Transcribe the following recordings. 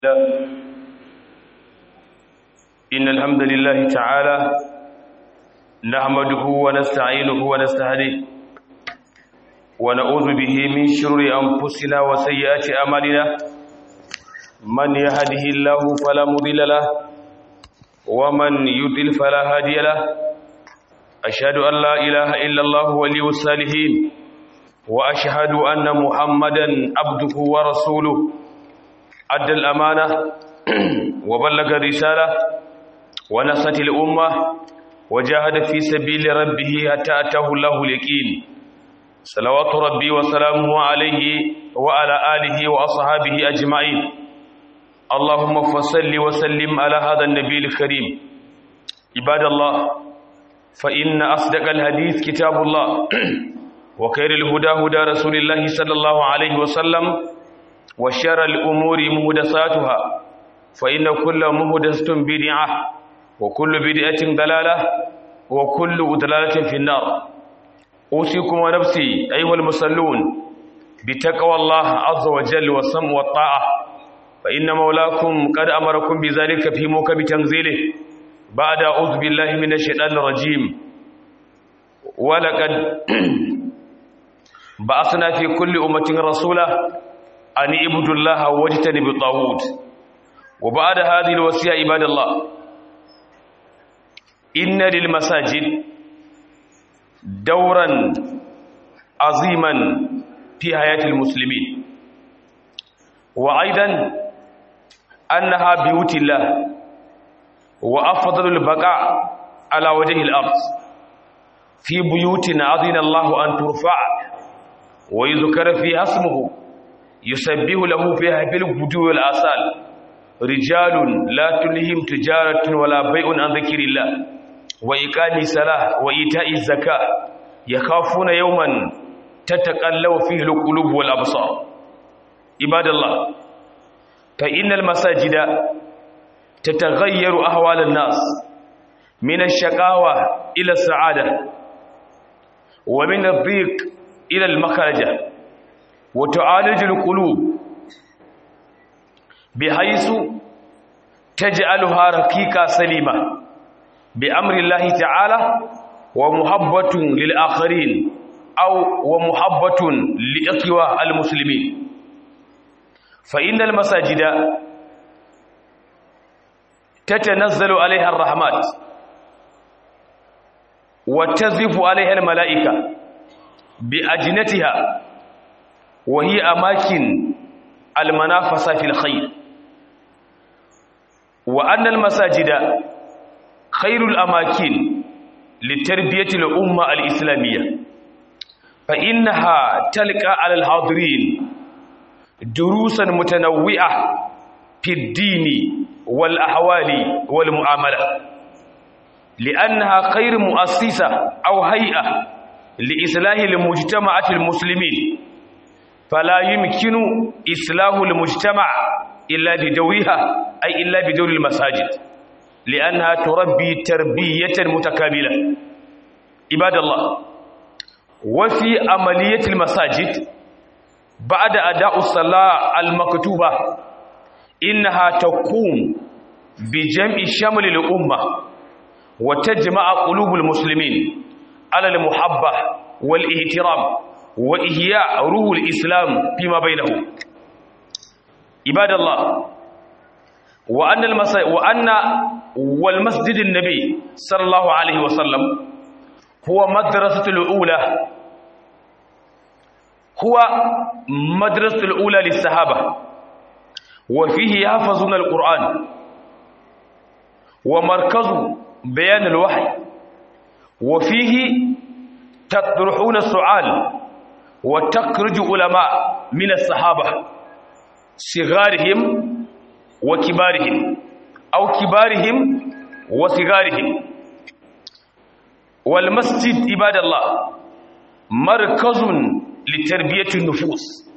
الله إن الحمد لله تعالى نحمده ونستعينه ونستهديه ونعوذ به من شرور أنفسنا وسيئات أعمالنا من يهده الله فلا مضل له ومن يضل فلا هادي له أشهد أن لا إله إلا الله ولي الصالحين وأشهد أن محمدا عبده ورسوله أدى الأمانة وبلغ الرسالة ونصت الأمة وجاهد في سبيل ربه حتى أتاه الله اليقين صلوات ربي وسلامه عليه وعلى آله وأصحابه أجمعين اللهم فصل وسلم على هذا النبي الكريم عباد الله فإن أصدق الحديث كتاب الله وخير الهدى هدى رسول الله صلى الله عليه وسلم وشر الأمور مهدساتها فإن كل مهدسة بدعة وكل بدعة ضلالة وكل ضلالة في النار أوصيكم ونفسي أيها المصلون بتقوى الله عز وجل والسمع والطاعة فإن مولاكم قد أمركم بذلك في موكب تنزيله بعد أعوذ بالله من الشيطان الرجيم ولقد بعثنا في كل أمة رسولا أن اعبدوا الله واجتنبوا الطاغوت وبعد هذه الوصية عباد الله إن للمساجد دورا عظيما في حياة المسلمين وأيضا أنها بيوت الله وأفضل البقاء على وجه الأرض في بيوت أذن الله أن ترفع ويذكر فيها اسمه يسبه له فيها بالغدو والآصال رجال لا تلهم تجارة ولا بيع عن ذكر الله وإقام الصلاة وإيتاء الزكاة يخافون يوما تتقلب فيه القلوب والأبصار عباد الله فإن المساجد تتغير أحوال الناس من الشقاوة إلى السعادة ومن الضيق إلى المخرجة وتعالج القلوب بحيث تجعلها رقيقة سليمة بأمر الله تعالى ومحبة للآخرين أو ومحبة لإخوة المسلمين فإن المساجد تتنزل عليها الرحمات وتزف عليها الملائكة بأجنتها وهي أماكن المنافسة في الخير وأن المساجد خير الأماكن لتربية الأمة الإسلامية فإنها تلقى على الحاضرين دروسا متنوعة في الدين والأحوال والمعاملة لأنها خير مؤسسة أو هيئة لإصلاح المجتمع المسلمين فلا يمكن إصلاح المجتمع إلا بدورها أي إلا بدور المساجد لأنها تربي تربية متكاملة عباد الله وفي عملية المساجد بعد أداء الصلاة المكتوبة إنها تقوم بجمع شمل الأمة وتجمع قلوب المسلمين على المحبة والاحترام وإحياء روح الإسلام فيما بينهم عباد الله وأن المسا... وأن والمسجد النبي صلى الله عليه وسلم هو مدرسة الأولى هو مدرسة الأولى للصحابة وفيه يحفظون القرآن ومركز بيان الوحي وفيه تطرحون السؤال وتخرج علماء من الصحابة صغارهم وكبارهم أو كبارهم وصغارهم والمسجد عباد الله مركز لتربية النفوس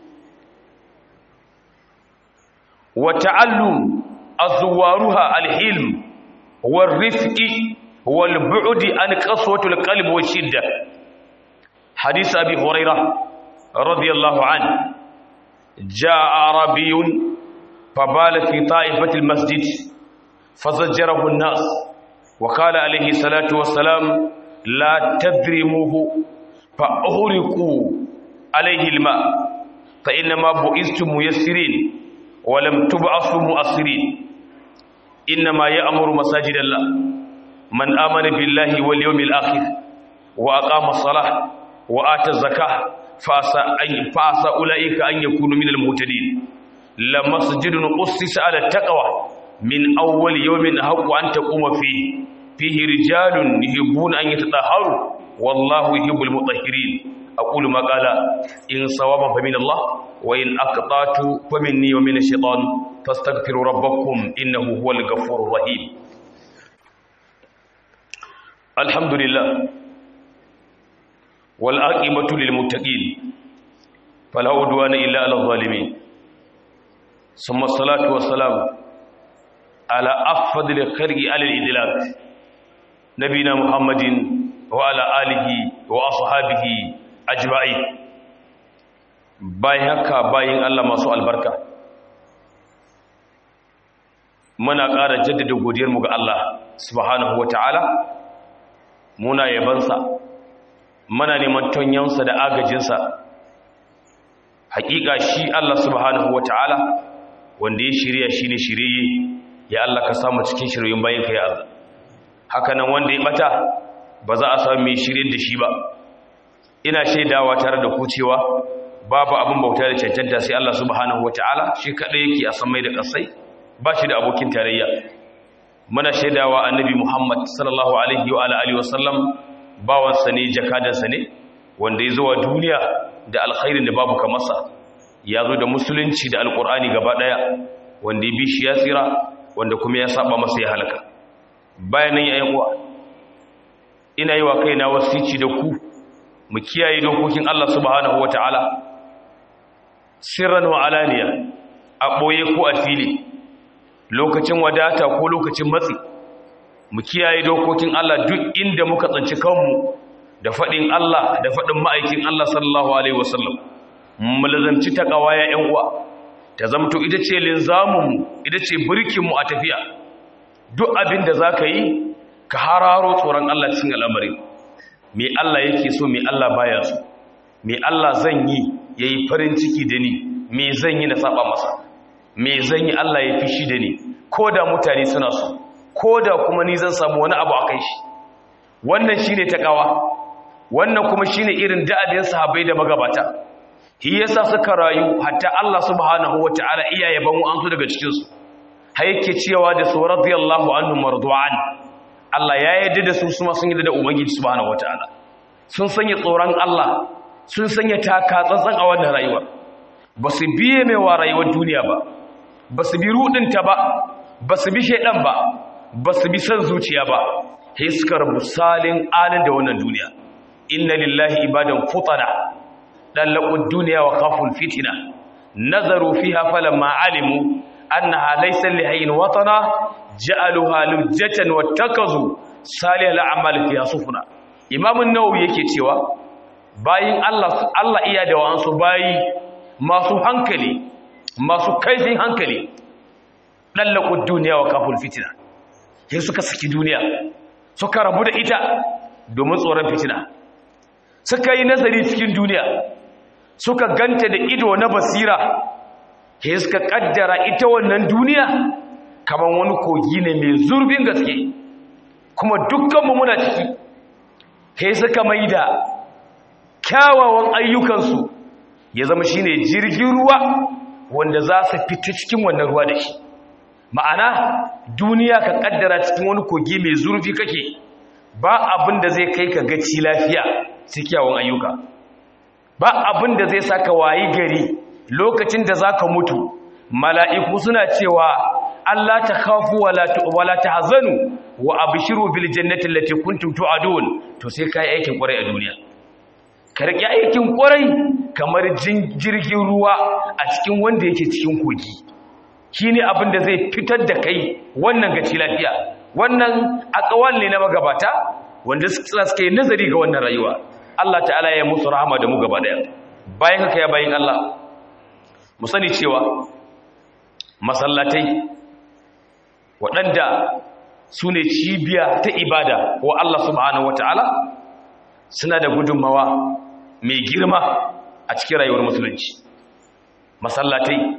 وتعلم أزوارها الحلم والرفق والبعد عن قسوة القلب والشدة حديث أبي هريرة رضي الله عنه جاء عربي فبال في طائفة المسجد فزجره الناس وقال عليه الصلاة والسلام لا تذرموه فأغرقوا عليه الماء فإنما بئستم ميسرين ولم تبعثوا مؤثرين إنما يأمر مساجد الله من آمن بالله واليوم الآخر وأقام الصلاة وآتى الزكاة فأسى أولئك أن يكونوا من المهتدين لمسجد أسس على التقوى من أول يوم حق أن تقوم فيه فيه رجال يحبون أن يتطهروا والله يحب المطهرين أقول ما قال إن صوابا فمن الله وإن أقطعت فمني ومن الشيطان فاستغفروا ربكم إنه هو الغفور الرحيم الحمد لله والعاقبة للمتقين فلا عدوان إلا على الظالمين ثم الصلاة والسلام على أفضل الخلق على الإدلاك نبينا محمد وعلى آله وأصحابه أجمعين bayan haka bayan Allah masu albarka muna ƙara jaddada godiyarmu ga Allah subhanahu wata'ala muna yabansa muna neman tonyansa da agajinsa hakika shi Allah subhanahu wata'ala wanda ya shirya shi ne shirye ya Allah ka samu cikin shiryoyin bayan ka ya Allah hakanan wanda ya bata ba za a samu mai shirin da shi ba ina shaidawa tare da ku cewa babu abin bauta da cancanta sai Allah subhanahu wataala shi kadai yake a samai da kasai ba shi da abokin tarayya muna shaidawa annabi Muhammad sallallahu alaihi wa alihi wasallam bawansa ne jakadansa ne wanda ya zo wa duniya da alkhairin da babu kamarsa ya zo da musulunci da alkur'ani gaba daya wanda ya bi shi ya tsira wanda kuma ya saba masa ya halaka bayan nan yayin uwa ina yi wa kaina wasici da ku mu kiyaye dokokin Allah subhanahu wataala sirran wa alaniya a boye ko a fili lokacin wadata ko lokacin matsi mu kiyaye dokokin Allah duk inda muka tsanci kanmu da faɗin Allah da faɗin ma'aikin Allah sallallahu alaihi wasallam mu lazamci takawa ya ƴan uwa ta zamto ita ce linzamunmu ita ce birkinmu a tafiya duk abin da za ka yi ka hararo tsoron Allah cikin al'amari me Allah yake so me Allah baya so me Allah zan yi ya yi farin ciki da ni me zan yi na saba masa me zan yi Allah ya fi shi da ni ko da mutane suna so ko da kuma ni zan samu wani abu a kai shi wannan shi ne taƙawa wannan kuma shi ne irin da'adin sahabai da magabata shi yasa suka rayu hatta Allah subhanahu wata'ala iya yaban an su daga cikin su har yake cewa da su radiyallahu anhum mardu'an Allah ya yarda da su kuma sun yarda da ubangiji subhanahu wata'ala sun sanya tsoron Allah sun sanya taka tsantsan a wannan rayuwa ba su biye mai wa rayuwar duniya ba ba su bi rudinta ba ba su bi shaidan ba ba su bi san zuciya ba sai suka rabu salin alin da wannan duniya inna lillahi ibadan futana dallaqu dunya wa khaful fitna nazaru fiha falamma alimu annaha laysa lihayyin watana ja'aluha lujjatan wattakazu salihal a'mal fiha sufuna imam an-nawawi yake cewa bayin Allah Allah iya da wa'ansu bayi masu hankali masu kaifin hankali dallaqu dunya wa khaful fitna sai suka saki duniya suka rabu da ita domin tsoron fitina suka yi nazari cikin duniya suka ganta da ido na basira he suka kaddara ita wannan duniya kamar wani kogi ne mai zurbin gaske kuma dukkanmu muna ciki he suka maida kyawawan ayyukansu ya zama shine jirgin ruwa wanda za su fita cikin wannan ruwa da shi ma'ana duniya ka kaddara cikin wani kogi mai zurfi kake ba abin da zai kai ka gaci lafiya cikin ayyuka ba abin da zai saka wayi gari lokacin da zaka mutu mala'iku suna cewa Allah ta khafu wala ta hazanu wa abshiru bil jannati allati kuntum tu'adun to sai kai aikin kwarai a duniya ka rike aikin kwarai kamar jirgin ruwa a cikin wanda yake cikin kogi shine abin da zai fitar da kai wannan gaci lafiya wannan akawal ne na magabata wanda suka yi nazari ga wannan rayuwa Allah ta'ala ya musu rahama da mu gaba daya bayan haka ya bayin Allah mu sani cewa masallatai waɗanda su ne cibiya ta ibada wa Allah subhanahu wata'ala suna da gudunmawa mai girma a cikin rayuwar musulunci masallatai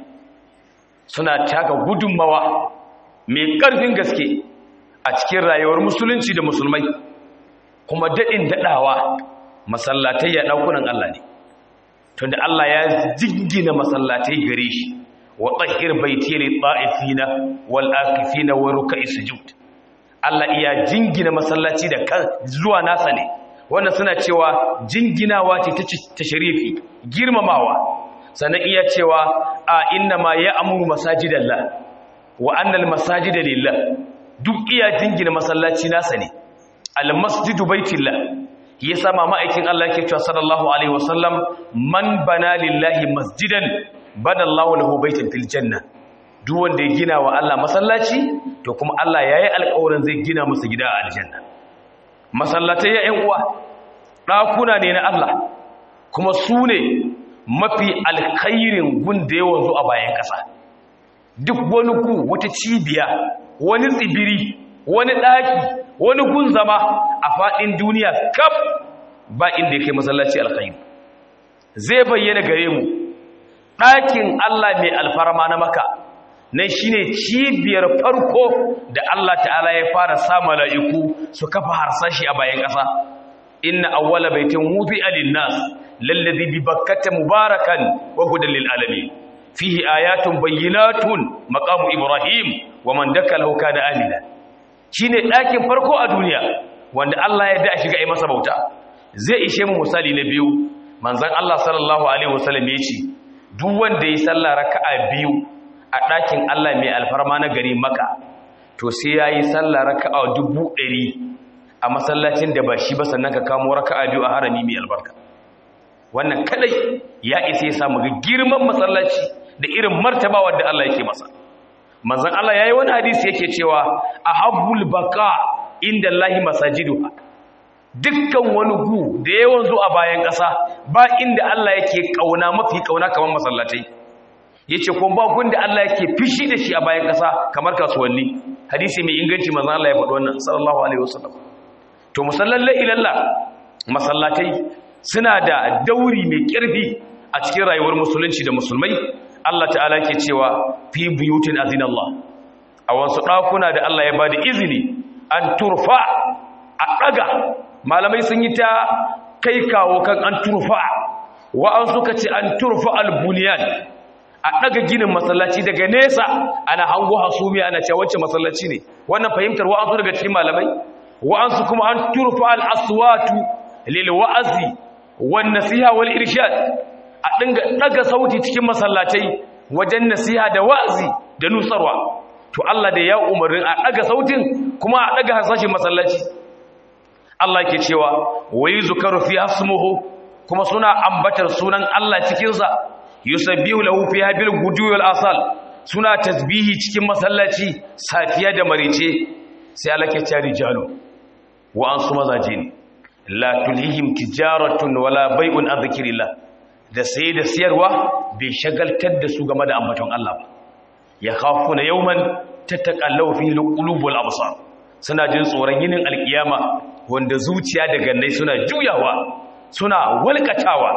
suna taka gudunmawa mai ƙarfin gaske a cikin rayuwar musulunci da musulmai kuma daɗin daɗawa masallatai ya ɗaukunan Allah ne tunda Allah ya jingina masallatai gare shi wa tsahir baiti li ta'ifina wal akifina wa ruk'i sujud Allah iya jingina masallaci da kan zuwa nasa ne wannan suna cewa jinginawa ce ta sharifi girmamawa sannan iya cewa a inna ma ya'muru masajidallah wa annal masajida lillah duk iya jingina masallaci nasa ne al masjidu baitillah ya sama ma'aikin Allah yake cewa sallallahu alaihi wasallam man bana lillahi masjidan bana Allahu lahu baitan fil janna duk wanda ya gina wa Allah masallaci to kuma Allah yayi alƙawarin zai gina masa gida a aljanna masallatai ya ƴan uwa ɗakuna ne na Allah kuma su ne mafi alkhairin gun da yawan zo a bayan ƙasa duk wani ku wata cibiya wani tsibiri wani ɗaki wani gun zama a faɗin duniya kaf ba inda ya kai masallaci alkhairi zai bayyana gare mu ɗakin Allah mai alfarma na maka nan shine cibiyar farko da Allah ta'ala ya fara sa mala'iku su kafa harsashi a bayan ƙasa inna awwala baitin wudi'a lin-nas lalladhi bi bakkata mubarakan wa hudan lil alamin fihi ayatun bayyinatun maqamu ibrahim wa man dakalahu kana amina shine ɗakin farko a duniya wanda Allah ya da shiga yi masa bauta zai ishe mu misali na biyu manzon Allah sallallahu alaihi wasallam ya ce duk wanda ya sallah raka'a biyu a ɗakin Allah mai alfarma na gari maka to sai yayi sallah raka'a dubu ɗari a masallacin da ba shi ba sannan ka kamo raka'a biyu a harami mai albarka wannan kadai ya isa ya samu ga girman masallaci da irin martabawa da Allah yake masa manzon Allah yayi wani hadisi yake cewa ahabbul baqa inda Allahi masajiduha dukkan wani gu da yawan zo a bayan ƙasa ba inda Allah yake kauna mafi kauna kamar masallatai yace ko ba gun da Allah yake fishi da shi a bayan ƙasa kamar kasuwanni hadisi mai inganci manzon Allah ya faɗi wannan sallallahu alaihi wasallam to musallalla ilalla masallatai suna da dauri mai ƙarfi a cikin rayuwar musulunci da musulmai Allah ta'ala ke cewa fi buyutin azinallah a wasu ɗakuna da Allah ya ba da izini an turfa a ɗaga malamai sun yi ta kai kawo kan an turfa wa'an suka ce an turfa albuniyan a ɗaga ginin masallaci daga nesa ana hango hasumiya ana cewa wacce masallaci ne wannan fahimtar wa'an su daga cikin malamai wa'an su kuma an turfa al'aswatu lil wa'azi wan nasiha wal irshad a dinga daga sauti cikin masallatai wajen nasiha da wa'azi da nusarwa to Allah da ya umarnin a daga sautin kuma a daga hasashin masallaci Allah ke cewa wayi zukaru fi asmuhu kuma suna ambatar sunan Allah cikin sa yusabbihu lahu fiha bil gudu wal asal suna tasbihi cikin masallaci safiya da marice sai Allah ke cewa rijalu wa an su mazaje ne la tulhihim tijaratun wala bai'un an dhikrillah da sai da siyarwa bai shagaltar da su game da ambaton Allah ba ya khafuna yawman tataqallu fi qulubul absar suna jin tsoron yinin alkiyama wanda zuciya da gannai suna juyawa suna walkatawa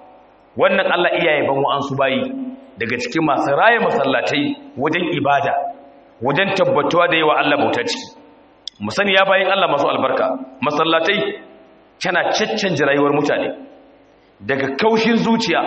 wannan Allah iyaye ban wa'ansu bayi daga cikin masu raye masallatai wajen ibada wajen tabbatuwa da yawa Allah bauta ciki mu sani ya bayin Allah masu albarka masallatai tana caccanje rayuwar mutane daga kaushin zuciya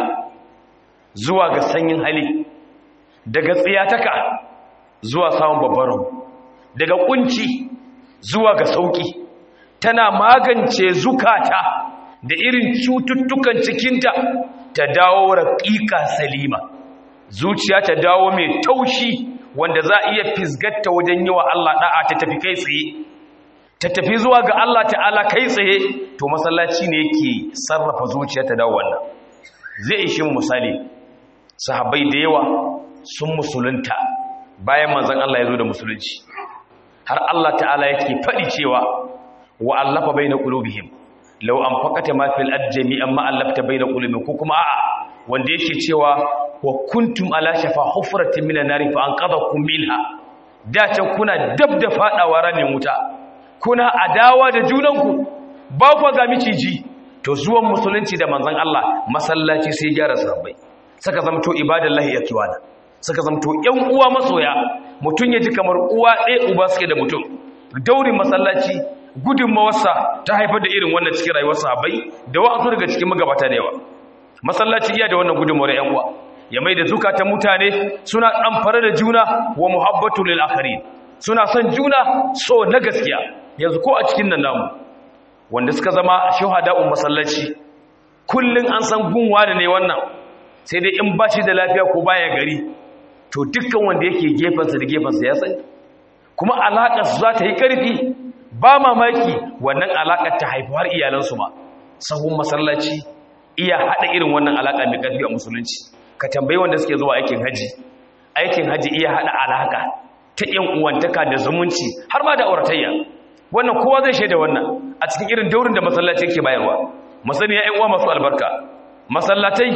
zuwa ga sanyin hali daga tsiyataka zuwa samun babbaron daga kunci zuwa ga sauki tana magance zukata da irin cututtukan cikinta ta dawo raƙiƙa salima zuciya ta dawo mai taushi wanda za a iya fisgatta wajen yi wa Allah ɗa'a ta tafi kai tsaye ta tafi zuwa ga Allah ta'ala kai tsaye to masallaci ne yake sarrafa zuciya ta dawo wannan zai ishi misali sahabbai da yawa sun musulunta bayan manzon Allah ya zo da musulunci har Allah ta'ala yake faɗi cewa wa allafa baina qulubihim law anfaqata ma fil ard jami'an ma allafta baina qulubihim ko kuma a'a wanda yake cewa wa kuntum ala shafa hufratin minan nari fa anqadhakum minha da can kuna dab da fadawa ramin wuta kuna adawa da junanku ba ku ga miciji to zuwan musulunci da manzon Allah masallaci sai gyara sahabbai saka zamto ibadallahi yakiwana saka zamto yan uwa masoya mutun yaji kamar uwa ɗaya uba suke da mutum daurin masallaci gudunmawarsa ta haifar da irin wannan cikin rayuwar sahabbai da wa'azu daga cikin magabata da yawa masallaci iya da wannan gudunmawar yan uwa ya mai da zukatan mutane suna ɗamfare da juna wa muhabbatu lil akharin suna son juna so na gaskiya yanzu ko a cikin nan namu wanda suka zama shuhada'un masallaci kullun an san gunwa da ne wannan sai dai in ba shi da lafiya ko baya gari to dukkan wanda yake gefensa da gefensa ya sani kuma alaƙar su za ta yi ƙarfi ba mamaki wannan alaƙar ta haifu har iyalansu ma sahun masallaci iya haɗa irin wannan alaƙa mai ƙarfi a musulunci ka tambayi wanda suke zuwa aikin haji aikin haji iya haɗa alaƙa ta ƴan uwantaka da zumunci har ma da auratayya wannan kowa zai shaida wannan a cikin irin daurin da masallaci yake bayarwa masani ya ƴan uwa masu albarka masallatai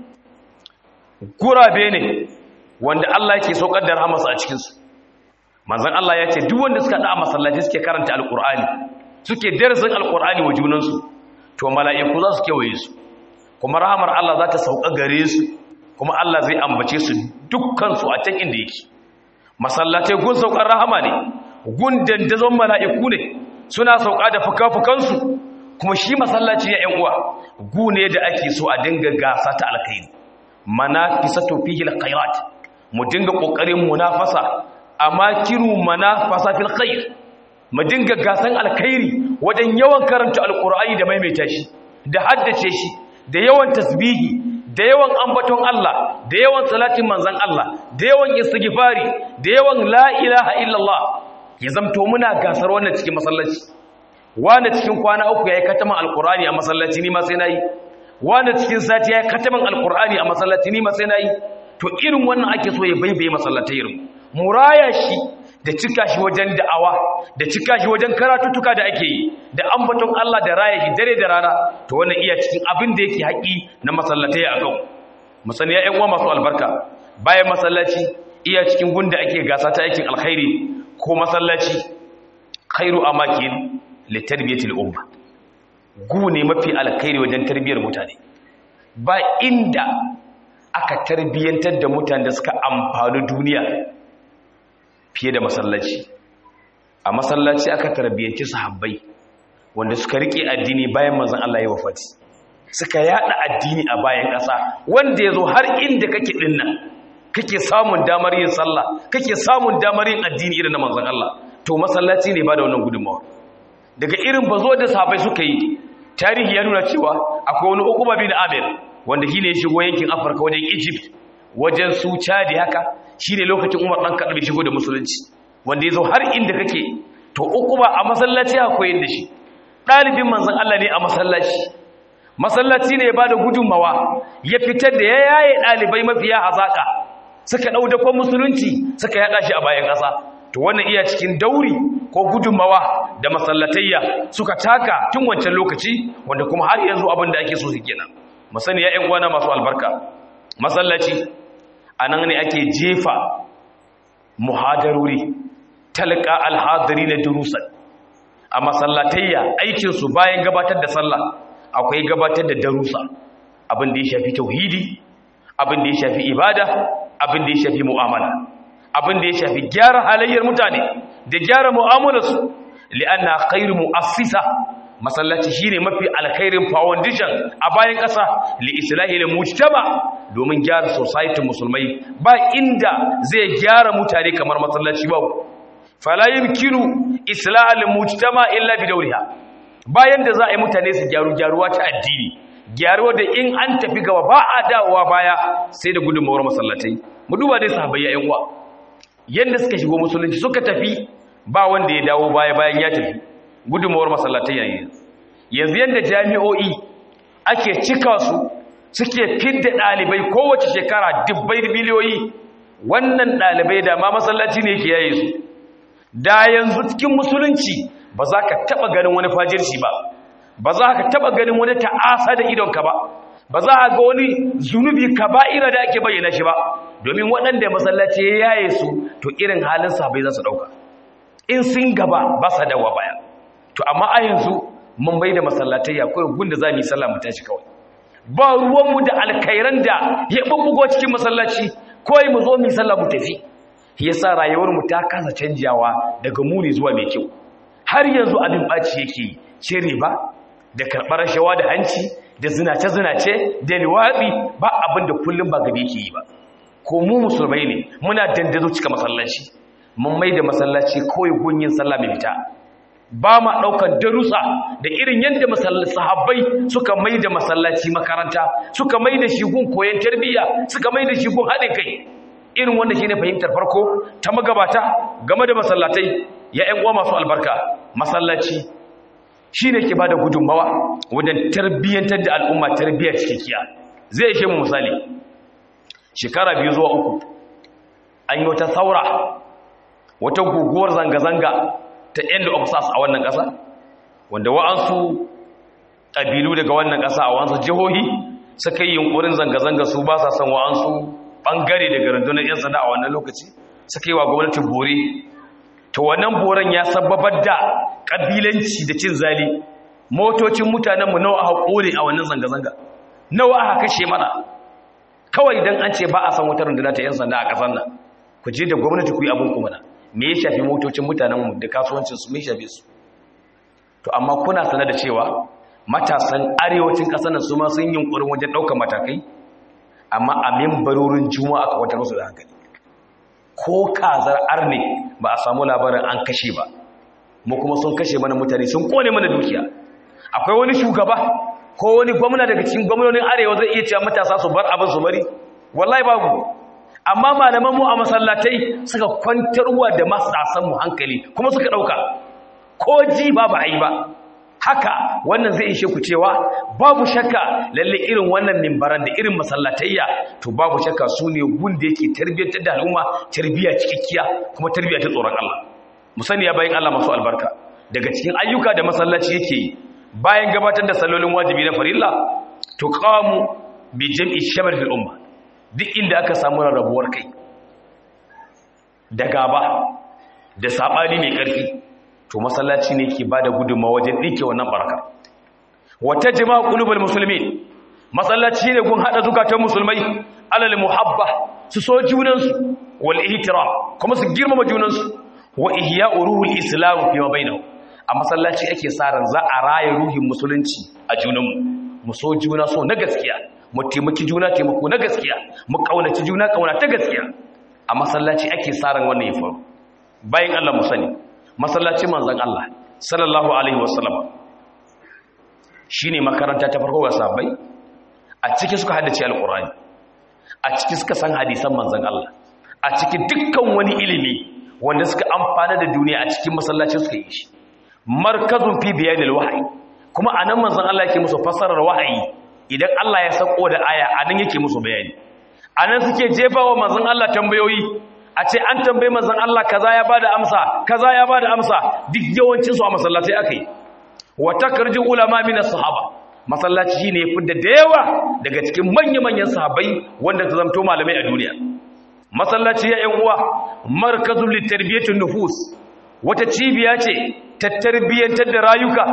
gurabe ne wanda Allah yake saukar da rahamarsa a cikinsu manzon Allah ya ce duk wanda suka da masallaci suke karanta alqur'ani suke darasin alqur'ani wa junansu to mala'iku za su kewaye su kuma rahamar Allah za ta sauka gare su kuma Allah zai ambace su dukkan su a can inda yake masallatai gun saukar rahama ne gun dandazon mala'iku ne suna sauka da fuka-fukansu kuma shi masallaci ya ‘yan uwa gu ne da ake so a dinga gasa ta alkhairi mana fisatu fihi alkhairat mu dinga kokarin munafasa amma kiru manafasa fil khair mu dinga gasan alkhairi wajen yawan karanta alqur'ani da maimaita shi da haddace shi da yawan tasbihi da yawan ambaton Allah da yawan salatin manzon Allah da yawan istighfari da yawan la ilaha illallah ya zamto muna gasar wannan cikin masallaci wanda cikin kwana uku yayi kataman alqur'ani a masallaci ni ma sai nayi wanda cikin sati yayi kataman alqur'ani a masallaci ni ma sai nayi to irin wannan ake so ya baibaye masallatai irin muraya shi da cika shi wajen da'awa da cika shi wajen karatutuka da ake yi da ambaton Allah da raya shi dare da rana to wannan iya cikin abin da yake haƙi na masallatai a kan musani ya uwa masu albarka bayan masallaci iya cikin gunda ake gasa ta aikin alkhairi ko masallaci khairu amakin litarbiyatil umma gu ne mafi alkhairi wajen tarbiyar mutane ba inda aka tarbiyantar da mutane da suka amfani duniya fiye da masallaci a masallaci aka tarbiyanci sahabbai wanda suka rike addini bayan manzon Allah ya wafati suka yada addini a bayan ƙasa wanda yazo har inda kake dinnan kake samun damar yin sallah kake samun damar yin addini irin na manzon Allah to masallaci ne ba da wannan gudunmawa daga irin bazo da sahabbai suka yi tarihi ya nuna cewa akwai wani ukuba bin Amir wanda shine ya shigo yankin Afirka wajen Egypt wajen su Chad haka shine lokacin Umar dan Khattab ya shigo da musulunci wanda yazo har inda kake to ukuba a masallaci akwai da shi dalibin manzon Allah ne a masallaci masallaci ne ya bada gudunmawa ya fitar da ya yaye dalibai mafiya hazaka suka dau da musulunci suka yada shi a bayan kasa to wannan iya cikin dauri ko gudunmawa da masallatayya suka taka tun wancan lokaci wanda kuma har yanzu abin da ake so su kenan musani ya ƴan uwana masu albarka masallaci anan ne ake jefa muhadaruri talqa alhadiri na durusan a masallatayya aikin su bayan gabatar da sallah akwai gabatar da darusa abin da ya shafi tauhidi abin da ya shafi ibada abin da ya shafi mu'amala abin da ya shafi gyara halayyar mutane da gyara mu'amalarsu li'anna khairu mu'assisa masallaci shine mafi alkhairin foundation a bayan ƙasa li islahi lil mujtama domin gyara society musulmai ba inda zai gyara mutane kamar masallaci ba fala yumkinu islah lil mujtama illa bi dawriha bayan da za a yi mutane su gyaru gyaruwa ta addini gyaruwa da in an tafi gaba ba a dawowa baya sai da gudunmawar masallatai mu duba dai sahabbai ya uwa yadda suka shigo musulunci suka tafi ba wanda ya dawo baya bayan ya tafi gudunmawar masallatai yayin yanzu yadda jami'o'i ake cika su suke fidda ɗalibai kowace shekara dubbai biliyoyi wannan ɗalibai da ma masallaci ne ke yaye su da yanzu cikin musulunci ba za ka taɓa ganin wani fajirci ba ba za ka taɓa ganin wani ta'asa da idonka ba ba za a ga wani zunubi kaba'ira da ake bayyana shi ba domin waɗanda masallaci ya yaye su to irin halin sahabbai za su ɗauka in sun gaba ba sa dawa baya to amma a yanzu mun bai da masallatai ya kawai gunda za mu yi sallah mu tashi kawai ba ruwanmu da alkairan da ya bubbugo cikin masallaci kawai mu zo mu yi sallah mu tafi yasa rayuwarmu ta kasa canjawa daga muni zuwa mai kyau har yanzu abin ɓaci yake ce riba da karɓar rashawa da hanci da zinace-zinace da liwaɗi ba abin da kullum ba gabe ke yi ba ko mu musulmai ne muna dandazo cika masallaci mun mai da masallaci kawai gunyin sallah mai fita ba ma ɗaukar darussa da irin yadda sahabbai suka mai da masallaci makaranta suka mai da shi gun koyon tarbiyya suka mai da shi gun haɗin kai irin wanda shi ne fahimtar farko ta magabata game da masallatai ya ‘yan uwa masu albarka masallaci shi ne ke ba da gudunmawa wajen tarbiyyantar da al'umma tarbiyyar cikakkiya zai ishe mu misali shekara biyu zuwa uku an yi wata saura wata guguwar zanga-zanga ta end of sars a wannan ƙasa wanda wa'ansu ƙabilu daga wannan ƙasa a wa'ansu jihohi suka yi yunkurin zanga-zanga su ba sa son wa'ansu ɓangare daga rundunar 'yan sanda a wannan lokaci suka yi wa gwamnatin bore ta wannan boren ya sababar da ƙabilanci da cin zali motocin mutanenmu nawa aka kore a wannan zanga-zanga nawa aka kashe mana kawai idan an ce ba a san wata rundunar ta 'yan sanda a ƙasar nan ku je da gwamnati ku yi abin kuma na me ya shafi motocin mutanenmu da kasuwancinsu me shafe su to amma kuna sanar da cewa matasan arewacin ƙasar nan su ma sun yi yunkurin wajen ɗaukar matakai amma a mimbarorin juma'a ka wata musu da hankali ko kazar arne ba a samu labarin an kashe ba mu kuma sun kashe mana mutane sun kone mana dukiya akwai wani shugaba ko wani gwamna daga cikin gwamnonin arewa zai iya cewa matasa su bar abin su bari wallahi babu amma malaman mu a masallatai suka kwantarwa da matasan mu hankali kuma suka dauka ko ji ba ba yi ba haka wannan zai ishe ku cewa babu shakka lalle irin wannan mimbaran da irin masallatayya to babu shakka su ne gun da yake tarbiyyantar da al'umma tarbiyya cikakkiya kuma tarbiyya ta tsoron Allah mu sani ya bayin Allah masu albarka daga cikin ayyuka da masallaci yake yi bayan gabatar da sallolin wajibi na farilla to qamu bi jam'i shamar fil umma duk inda aka samu rarrabuwar kai da gaba da sabani mai karfi to masallaci ne ke bada gudunmawa wajen dinke wannan barkar wata jama'a qulubul muslimin masallaci ne gun hada zukatan musulmai alal muhabba su so junansu wal ihtiram kuma su girmama junansu wa ihya'u ruhul islam fi ma bainahum a masallaci ake sa ran za a raye ruhin musulunci a junanmu mu so juna so na gaskiya mu taimaki juna taimako na gaskiya mu kaunaci juna kauna ta gaskiya a masallaci ake sa ran wannan ya faru bayan Allah mu sani masallacin manzon Allah sallallahu alaihi wasallam shine makaranta ta farko ga sahabbai a ciki suka haddace alqur'ani a ciki suka san hadisan manzon Allah a ciki dukkan wani ilimi wanda suka amfana da duniya a cikin masallaci suka yi shi markazun fi biyanil wahyi kuma anan manzon Allah yake musu fassarar wahayi idan Allah ya sako da aya anan yake musu bayani anan suke jefawa manzon Allah tambayoyi a ce an tambaye manzon Allah kaza ya bada amsa kaza ya bada amsa duk yawancin su a masallatai akai wa takarju ulama min as-sahaba masallaci shine ya fidda da yawa daga cikin manya-manyan sahabbai wanda ta zamto malamai a duniya masallaci ya yan uwa markazul litarbiyatin nufus wata cibiya ce ta tarbiyyantar da rayuka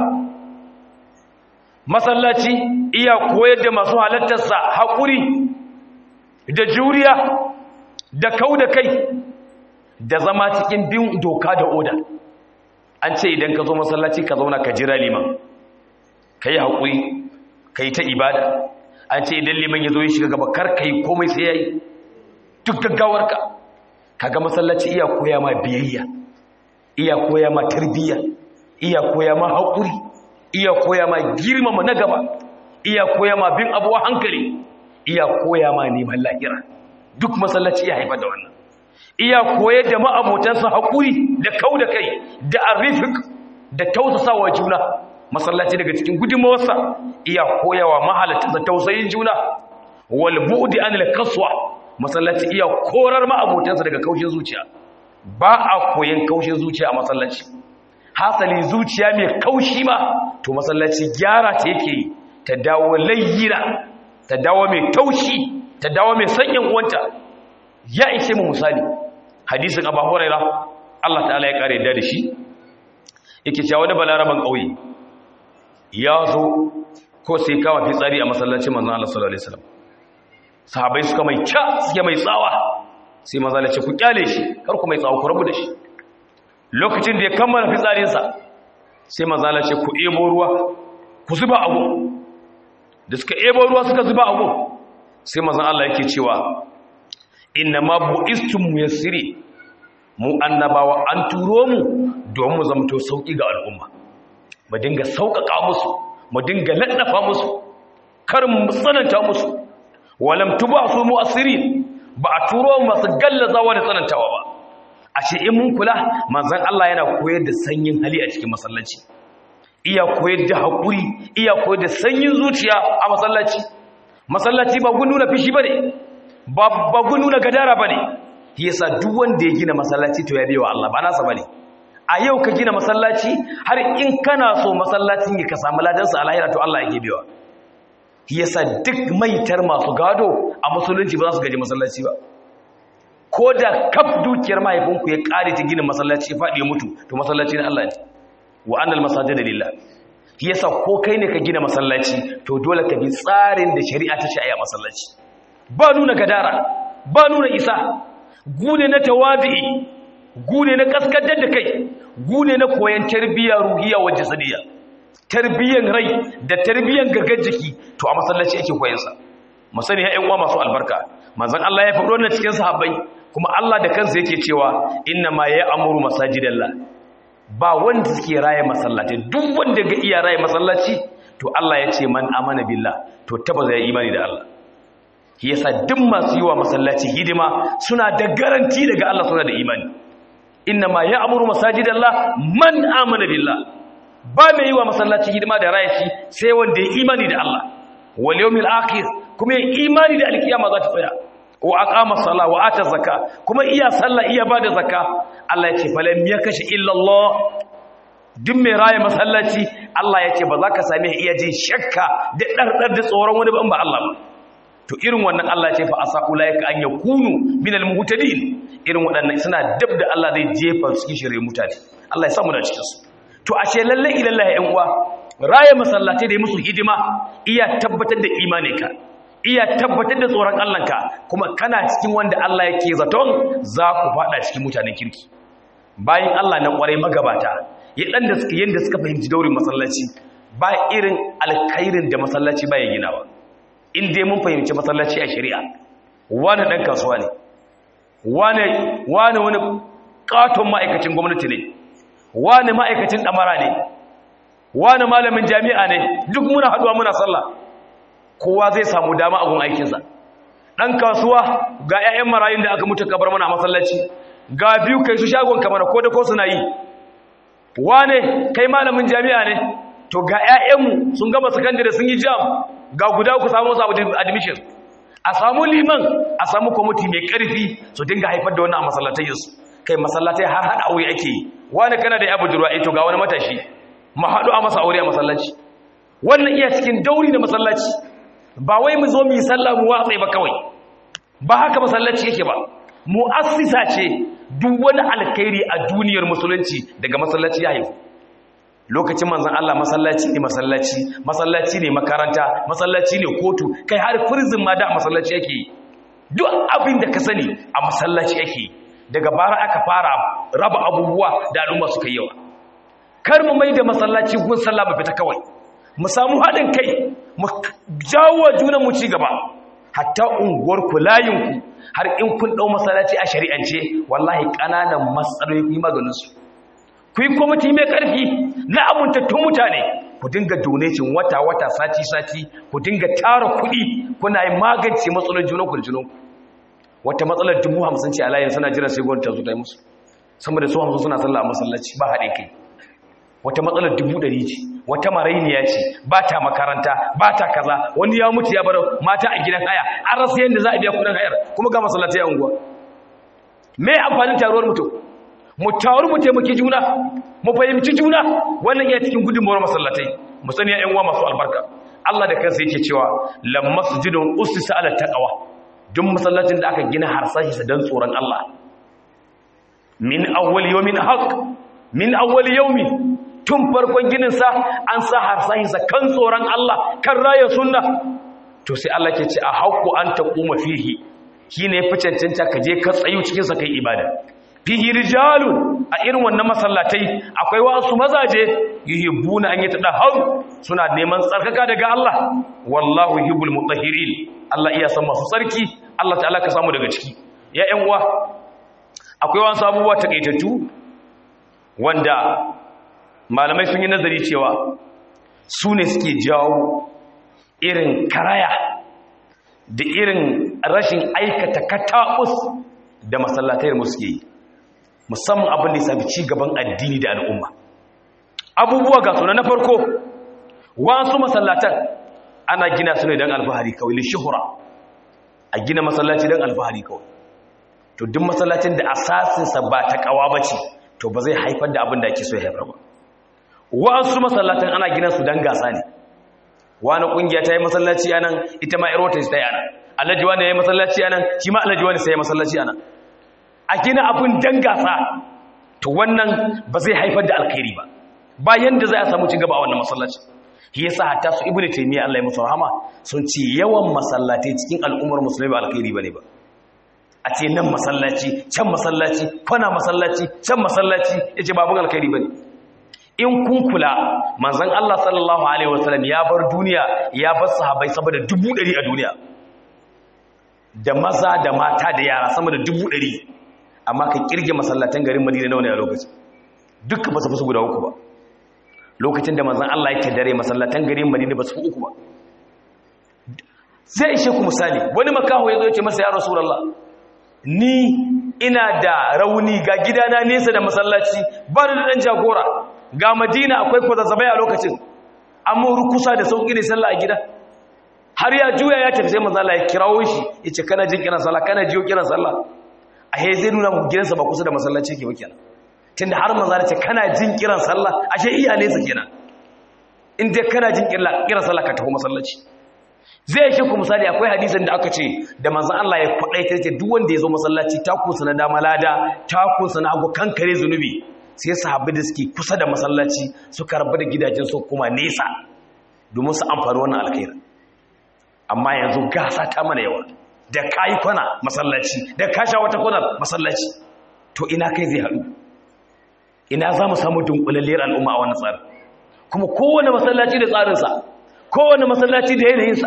masallaci iya koyar da masu halattarsa haƙuri da juriya da kau da kai da zama cikin bin doka da oda an ce idan ka zo masallaci ka zauna ka jira liman ka yi haƙuri ka yi ta ibada an ce idan liman ya zo ya shiga gaba kar ka yi komai sai ya yi duk gaggawarka ka ga masallaci iya koya ma biyayya iya koya ma tarbiyya iya koya ma haƙuri iya koya ma girmama na gaba iya koya ma bin abuwa hankali iya koya ma neman lahira duk masallaci ya haifar da wannan iya koyar da ma'abotansa haƙuri da kau da kai da arifik da tausasawa juna masallaci daga cikin gudunmawarsa iya koyawa mahalatta tausayin juna wal bu'di anil kaswa masallaci iya korar ma'abotansa daga kaushin zuciya ba a koyan kaushin zuciya a masallaci hasali zuciya mai kaushi ma to masallaci gyara ta yake ta dawo layyina ta dawo mai taushi ta dawo mai sanyin uwanta ya ishe mu misali hadisin abu huraira Allah ta'ala ya kare da shi yake cewa wani balaraban ƙauye ya zo ko sai kawo fitsari a masallacin manzon Allah sallallahu alaihi wasallam sahabbai suka mai kya suke mai tsawa sai manzon Allah ce ku kyale shi kar ku mai tsawa ku rabu da shi lokacin da ya kammala fitsarinsa sai manzon Allah ce ku ebo ruwa ku zuba a gun da suka ebo ruwa suka zuba a gun sai manzon Allah yake cewa inna ma bu'istum muyassiri mu annabawa an turo mu don mu zamto sauki ga al'umma mu dinga sauƙaƙa musu mu dinga laddafa musu kar mu tsananta musu walam tubasu mu'assirin ba a turo mu masu gallazawa da tsanantawa ba a ce in mun kula manzon Allah yana koyar da sanyin hali a cikin masallaci iya koyar da haƙuri iya koyar da sanyin zuciya a masallaci masallaci ba gun nuna fishi bane ba ba gun nuna gadara bane yasa duk wanda ya gina masallaci to ya biyo Allah ba nasa bane a yau ka gina masallaci har in kana so masallacin ya ka samu ladansa a lahira to Allah yake biyo yasa duk maitar masu gado a musulunci ba za su gaji masallaci ba ko da kaf dukiyar mahaifinku ya kare ta gina masallaci faɗi mutu to masallaci na Allah ne wa annal masajida lillah yasa ko kai ne ka gina masallaci to dole ka bi tsarin da shari'a ta ce a masallaci ba nuna gadara ba nuna isa gune na tawadi gune na kaskadar da kai gune na koyan tarbiyya ruhiya wa jasadiya tarbiyyan rai da tarbiyyan gagar jiki to a masallaci ake koyan sa musani ya uwa masu albarka manzon Allah ya faɗo wannan cikin sahabbai kuma Allah da kansa yake cewa inna ma ya'muru masajidallah ba wanda suke raye masallaci duk wanda ga iya raye masallaci to Allah ya ce man amana billah to tabbata ya imani da Allah yasa duk masu yi wa masallaci hidima suna da garanti daga Allah suna da imani inna ma ya'muru masajidallah man amana billah ba mai yi wa masallaci hidima da raye shi sai wanda ya imani da Allah wal yawmil akhir kuma ya imani da alkiyama za ta tsaya wa aqama sala wa ata zakka kuma iya sallah iya bada zakka Allah ya ce falam yakashi illa Allah duk mai raye masallaci Allah ya ce ba za ka same iya jin shakka da dardar da tsoron wani ba Allah ba to irin wannan Allah ya ce fa asa ulaika an yakunu minal muhtadin irin waɗannan suna dab da Allah zai jefa cikin shirye mutane Allah ya samu da cikin su to ashe lalle ilallahi ƴan uwa raye masallatai da musu hidima iya tabbatar da imaninka iya tabbatar da tsoron Allahnka kuma kana cikin wanda Allah yake zaton za ku fada cikin mutanen kirki bayan Allah na kwarai magabata yadan da suka yanda suka fahimci daurin masallaci ba irin alkhairin da masallaci ba ya ginawa in dai mun fahimci masallaci a shari'a wani dan kasuwa ne wani wani wani katon ma'aikacin gwamnati ne wani ma'aikacin damara ne wani malamin jami'a ne duk muna haduwa muna sallah kowa zai samu dama a gun aikinsa ɗan kasuwa ga 'ya'yan marayun da aka mutu kabar mana a masallaci ga biyu kai su shagon kamar ko da ko suna yi wane kai malamin jami'a ne to ga 'ya'yanmu sun gama sakandare sun yi jam ga guda ku samu samu admission a samu liman a samu kwamiti mai ƙarfi su dinga haifar da wannan a masallatayinsu kai masallatai har haɗa aure ake yi wane kana da ya budurwa ito ga wani matashi mu haɗu a masa aure a masallaci wannan iya cikin dauri da masallaci ba wai mu zo mu yi sallah mu watsai ba kawai ba haka masallaci yake ba mu'assisa ce duk wani alkhairi a duniyar musulunci daga masallaci ya haifu lokacin manzon Allah masallaci ne masallaci masallaci ne makaranta masallaci ne kotu kai har prison ma da masallaci yake yi duk abin da ka sani a masallaci yake yi daga bara aka fara raba abubuwa da al'umma suka yi yawa kar mu mai da masallaci gun sallah mu fita kawai mu samu haɗin kai mu jawo junan mu ci gaba hatta unguwar ku layin ku har in kun dau masallaci a shari'ance wallahi kananan matsaloli ku yi maganin su ku yi kwamiti mai karfi na amintattun mutane ku dinga donation wata wata sati sati ku dinga tara kuɗi kuna yi magance matsalolin junan ku da junan ku wata matsalar dubu hamsin ce a layin suna jiran sai gwamnati ta zo ta yi musu sama da su hamsin suna sallah a masallaci ba haɗe kai wata matsalar dubu ɗari ce wata marainiya ce ba ta makaranta ba ta kaza wani ya mutu ya bar mata a gidan haya an rasa yadda za a biya kudin hayar kuma ga masallatai a unguwa me amfanin taruwar mutum mu taru mu taimaki juna mu fahimci juna wannan iya cikin gudunmawar masallatai mu sani yan uwa masu albarka Allah da kansa yake cewa lam masjidun ustisa ala taqwa duk masallacin da aka gina harsashi sa dan tsoron Allah min awwal yawmin haqq min awwal yawmi tun farkon ginin sa an sa harsashi sa kan tsoron Allah kan raya sunna to sai Allah ke ce a haqqu an taquma fihi shine fi cancanta ka je ka tsayu cikin sa kai ibada fihi rijalun a irin wannan masallatai akwai wasu mazaje yuhibbuna an yatadahharu suna neman tsarkaka daga Allah wallahu yuhibbul mutahhirin Allah iya san masu tsarki Allah ta'ala ka samu daga ciki ya ƴan uwa akwai wasu abubuwa takeitattu wanda malamai sun yi nazari cewa su ne suke jawo irin karaya da irin rashin aikata kataus da masallatai mu suke yi musamman abin da ya sami ci gaban addini da al'umma abubuwa ga suna na farko wasu masallatan ana gina su ne don alfahari kawai li shuhura a gina masallaci don alfahari kawai to duk masallacin da asasinsa ba ta kawa ba ce to ba zai haifar da abin da ake so ya haifar ba wasu masallatan ana gina su don gasa ne wani kungiya ta yi masallaci a nan ita ma irota ta yi a nan alhaji wani ya yi masallaci a nan shi ma alhaji wani sai ya yi masallaci a nan a gina abin dan gasa to wannan ba zai haifar da alkhairi ba bayan da za a samu cigaba a wannan masallaci shi yasa hatta su ibnu taymiya Allah ya musu rahama sun ce yawan masallatai cikin al'ummar musulmi ba alkhairi bane ba a ce nan masallaci can masallaci kwana masallaci can masallaci yace babun alkhairi bane in kun kula manzon Allah sallallahu alaihi wasallam ya bar duniya ya bar sahabbai saboda dubu ɗari a duniya da maza da mata da yara sama da dubu ɗari amma ka kirge masallatan garin madina nawa ne a lokaci dukkan ba su fi guda uku ba lokacin da manzan Allah yake dare masallatan garin madina ba su fi uku ba zai ishe ku misali wani makaho ya zo ya ce masa ya rasulallah ni ina da rauni ga gidana nesa da masallaci ba da dan jagora ga madina akwai kwazazzabai a lokacin amma rukusa da sauƙi ne sallah a gida har ya juya ya tafi sai manzan Allah ya kirawo shi ya ce kana jin kiran sallah kana jiyo kiran sallah a he zai nuna mu gidansa ba kusa da masallaci ke ba kenan tunda har manzo ce kana jin kiran sallah ashe iya nesa kenan in dai kana jin kiran sallah ka tafi masallaci zai shi ku misali akwai hadisin da aka ce da manzo Allah ya kwadaita ce duk wanda ya zo masallaci ta kusa na dama lada ta kusa na hagu kankare zunubi sai sahabbai da suke kusa da masallaci suka rabu da gidajen su kuma nesa domin su amfani wannan alkhairi amma yanzu gasa ta mana yawa da kayi kwana masallaci da kasha wata kwanar masallaci to ina kai zai haɗu ina za mu samu dunkulalliyar al'umma a wannan tsarin kuma kowane masallaci da tsarinsa kowane masallaci da yanayinsa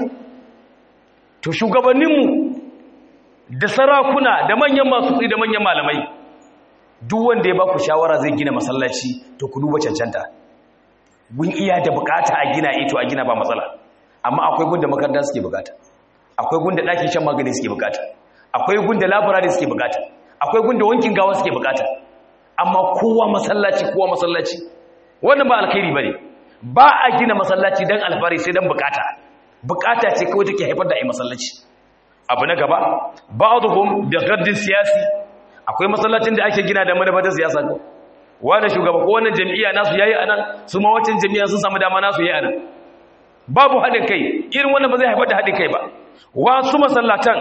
to shugabanninmu da sarakuna da manyan masu tsi da manyan malamai duk wanda ya ba ku shawara zai gina masallaci to ku duba cancanta gun iya da bukata a gina ito a gina ba matsala amma akwai gun da makaranta suke bukata akwai gunda ɗakin shan magani suke bukata akwai gunda labarari suke bukata akwai gunda wankin gawa suke bukata amma kowa masallaci kowa masallaci wannan ba alkhairi bane ba a gina masallaci dan alfari sai dan bukata bukata ce kawai take haifar da ai masallaci abu na gaba ba'dhum bi ghaddin siyasi akwai masallacin da ake gina da madabata siyasa ko wani shugaba ko wannan jami'a nasu yayi anan su ma wacin jami'a sun samu dama nasu yayi anan babu haɗin kai irin wannan ba zai haifar da haɗin kai ba wasu masallatan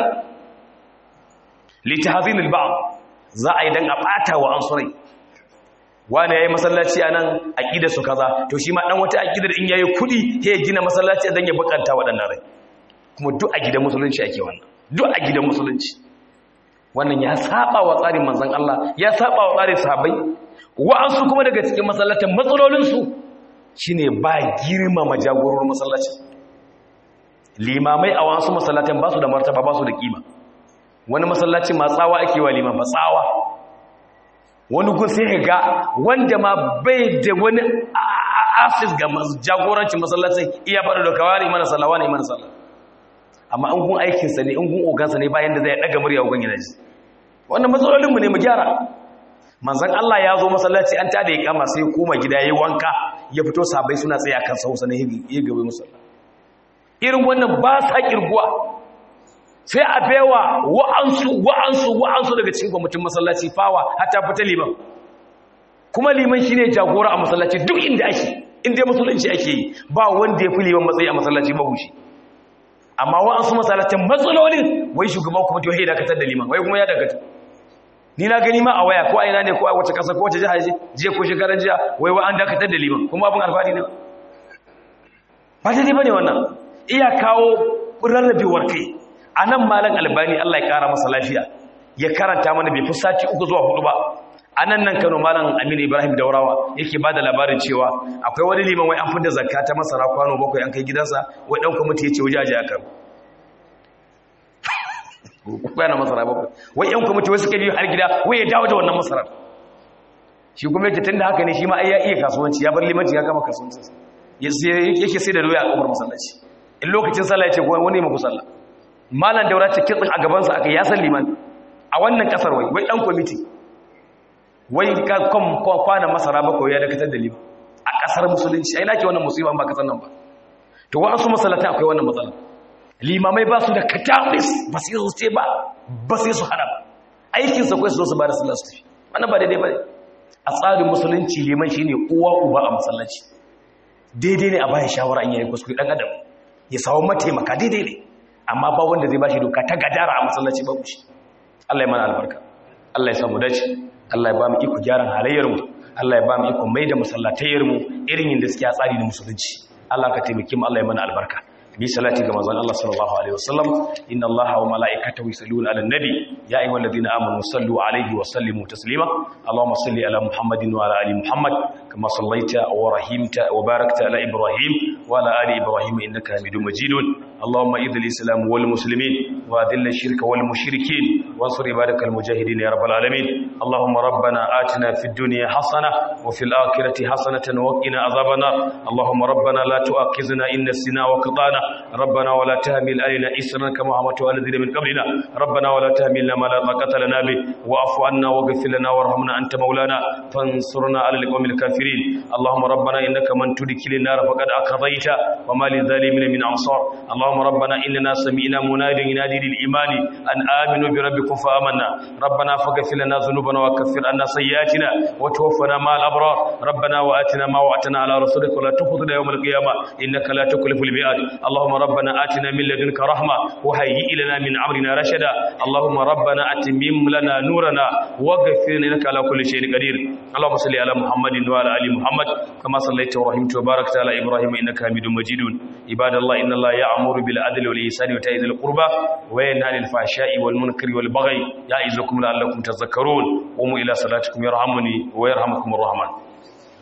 litahzinul ba'd za a yi dan a bata wa ansurai wani yayi masallaci anan aqida su kaza to shi ma dan wata aqidar in yayi kudi sai ya gina masallaci dan ya bukanta waɗannan rai kuma duk a gidan musulunci ake wannan duk a gidan musulunci wannan ya saba wa tsarin manzon Allah ya saba wa tsarin sahabbai wa'ansu kuma daga cikin masallatan matsalolin su shine ba girmama jagororin masallaci limamai a wasu masallatan ba su da martaba ba su da kima wani masallaci ma tsawa ake wa liman ba tsawa wani gun sai ga wanda ma bai da wani asis ga jagorancin masallacin iya faɗa da kawai mana sallawa ne mana sallah amma an gun aikinsa ne in gun ogansa ne bayan da zai ɗaga murya gun yana ji wannan matsalolinmu ne mu gyara manzan Allah ya zo masallaci an tada ya kama sai koma gida ya yi wanka ya fito sabai suna tsaye akan sausa na ya gabe musalla irin wannan ba sa kirguwa sai a baiwa wa'ansu wa'ansu wa'ansu daga cikin kwamitin masallaci fawa hatta fita liman kuma liman shine jagora a masallaci duk inda ake in dai musulunci ake yi ba wanda ya fi liman matsayi a masallaci mahushi amma wa'ansu masallacin matsalolin wai shugaban kuma to ya dakatar da liman wai kuma ya dakatar ni na gani ma a waya ko a ina ne ko a wace kasa ko wace jiha jiya ko shekaran jiya wai wa an dakatar da liman kuma abin alfahari ne ba daidai ba ne wannan iya kawo rarrabewar kai a nan malam albani allah ya kara masa lafiya ya karanta mana bai fi sati uku zuwa hudu ba a nan nan kano malam aminu ibrahim daurawa yake ba da labarin cewa akwai wani liman wai an fi da zakka ta masara kwano bakwai an kai gidansa wai ɗan kwamiti ya ce waje aje a karo bayan masara bakwai wai yan kwamiti wasu ka biyu har gida wai ya dawo da wannan masarar shi kuma yake tun da haka ne shi ma ya iya kasuwanci ya bar limanci ya kama kasuwanci yake sai da doya a ƙofar masallaci in lokacin sallah ya ce wani maku sallah malam daura ce kitsin a gabansa aka ya san liman a wannan kasar wai wai dan kwamiti wai kwana masara bakwai ya dakatar da liman a kasar musulunci ai nake wannan musulman ba kasar nan ba to wa'ansu masallatan akwai wannan matsala limamai ba su da katabis ba sai su ce ba ba sai su hana ba aikinsa kawai su zo su ba da sallah su tafi wannan ba daidai ba ne a tsarin musulunci liman shi ne uwa uba a masallaci daidai ne a bayan shawara an yayi kuskure dan adam ya samu mataimaka daidai ne amma ba wanda zai bashi doka ta gadara a masallaci ba shi Allah ya mana albarka Allah ya samu dace Allah ya ba mu iko gyaran halayyar mu Allah ya ba mu iko mai da masallatayyar mu irin yadda suke a tsari na musulunci Allah ka taimake mu Allah ya mana albarka bi salati ga manzon Allah sallallahu alaihi wasallam inna Allaha wa malaikatahu yusalluna ala nabi ya ayyuhalladhina amanu sallu alaihi wa sallimu taslima Allahumma salli ala Muhammadin wa ala ali Muhammad kama sallaita wa rahimta wa barakta ala Ibrahim wa ala ali Ibrahim innaka Hamidum Majidun Allahumma idhil islam wal muslimin wa adhill ash-shirka wal mushrikeen wansur ibadakal mujahidin ya rabbal alamin Allahumma rabbana atina fid dunya hasana wa fil akhirati hasanatan wa qina adhaban nar Allahumma rabbana la tu'akhizna in nasina wa qadana ربنا ولا تحمل علينا إسرا كما حملت على الذين من قبلنا ربنا ولا تحملنا ما لا طاقة لنا به واعف عنا واغفر لنا وارحمنا أنت مولانا فانصرنا على القوم الكافرين اللهم ربنا إنك من تدخل النار فقد أقضيت وما للظالمين من أنصار اللهم ربنا إننا سمعنا مناديا ينادي للإيمان أن آمنوا بربكم فآمنا ربنا فاغفر لنا ذنوبنا وكفر عنا سيئاتنا وتوفنا مع الأبرار ربنا وآتنا ما وعدتنا على رسولك ولا تخذنا يوم القيامة إنك لا تكلف الميعاد اللهم ربنا آتنا من لدنك رحمة وهيئ لنا من أمرنا رشدا اللهم ربنا أتمم لنا نورنا واغفر لنا على كل شيء قدير اللهم صل على محمد وعلى آل محمد كما صليت ورحمت وباركت على إبراهيم إنك حميد مجيد عباد الله إن الله يأمر بالعدل والإحسان وإيتاء ذي القربى وينهى عن الفحشاء والمنكر والبغي يعظكم لعلكم تذكرون قوموا إلى صلاتكم يرحمني ويرحمكم الرحمن